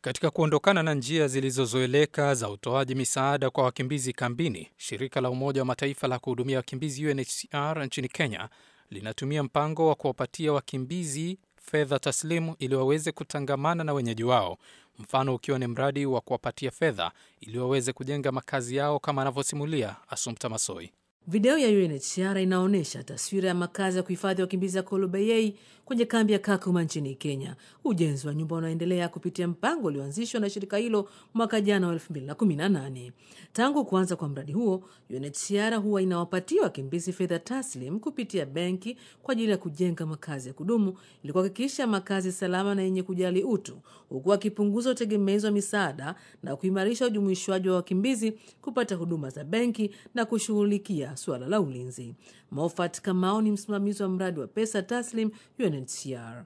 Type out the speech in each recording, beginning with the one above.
Katika kuondokana na njia zilizozoeleka za utoaji misaada kwa wakimbizi kambini, shirika la Umoja wa Mataifa la kuhudumia wakimbizi UNHCR nchini Kenya linatumia mpango wa kuwapatia wakimbizi fedha taslimu ili waweze kutangamana na wenyeji wao, mfano ukiwa ni mradi wa kuwapatia fedha ili waweze kujenga makazi yao, kama anavyosimulia Assumpta Masoi. Video ya UNHCR inaonyesha taswira ya makazi ya kuhifadhi wakimbizi ya Kolobeyei kwenye kambi ya Kakuma nchini Kenya. Ujenzi wa nyumba unaendelea kupitia mpango ulioanzishwa na shirika hilo mwaka jana wa 2018. Tangu kuanza kwa mradi huo, UNHCR huwa inawapatia wakimbizi fedha taslim kupitia benki kwa ajili ya kujenga makazi ya kudumu ili kuhakikisha makazi salama na yenye kujali utu, huku akipunguza utegemezi wa misaada na kuimarisha ujumuishwaji wa wakimbizi kupata huduma za benki na kushughulikia suala la ulinzi. Mofat Kamau ni msimamizi wa mradi wa pesa taslim UNHCR.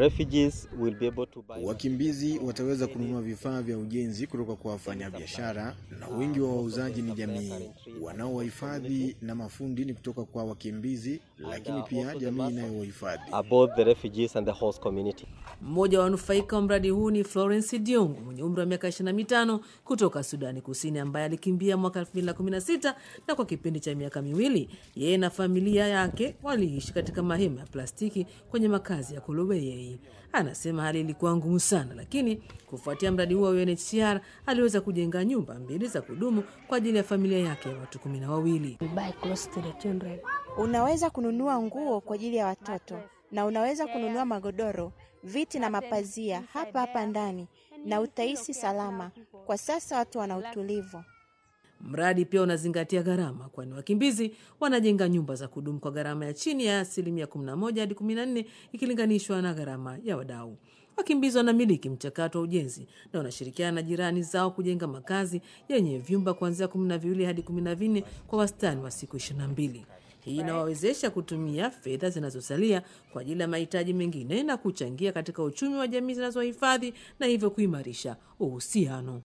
Wakimbizi wataweza kununua vifaa vya ujenzi kutoka kwa wafanyabiashara, na wengi wa wauzaji ni jamii. Wanaowahifadhi na mafundi ni kutoka kwa wakimbizi, lakini pia jamii inayowahifadhi. Mmoja wa wanufaika wa mradi huu ni Florence Diongo mwenye umri wa miaka 25 kutoka Sudani Kusini, ambaye alikimbia mwaka 2016 na kwa kipindi cha miaka miwili yeye na familia yake waliishi katika mahema ya plastiki kwenye makazi ya Kolobeyei. Anasema hali ilikuwa ngumu sana, lakini kufuatia mradi huo wa UNHCR aliweza kujenga nyumba mbili za kudumu kwa ajili ya familia yake ya watu kumi na wawili. Unaweza kununua nguo kwa ajili ya watoto na unaweza kununua magodoro, viti na mapazia hapa hapa ndani, na utahisi salama. Kwa sasa watu wana utulivu. Mradi pia unazingatia gharama, kwani wakimbizi wanajenga nyumba za kudumu kwa gharama ya chini ya asilimia 11 hadi 14 ikilinganishwa na gharama ya wadau. Wakimbizi wanamiliki mchakato wa ujenzi na wanashirikiana na jirani zao kujenga makazi yenye vyumba kuanzia kumi na viwili hadi kumi na vinne kwa wastani wa siku ishirini na mbili. Hii inawawezesha kutumia fedha zinazosalia kwa ajili ya mahitaji mengine na kuchangia katika uchumi wa jamii zinazohifadhi na hivyo kuimarisha uhusiano.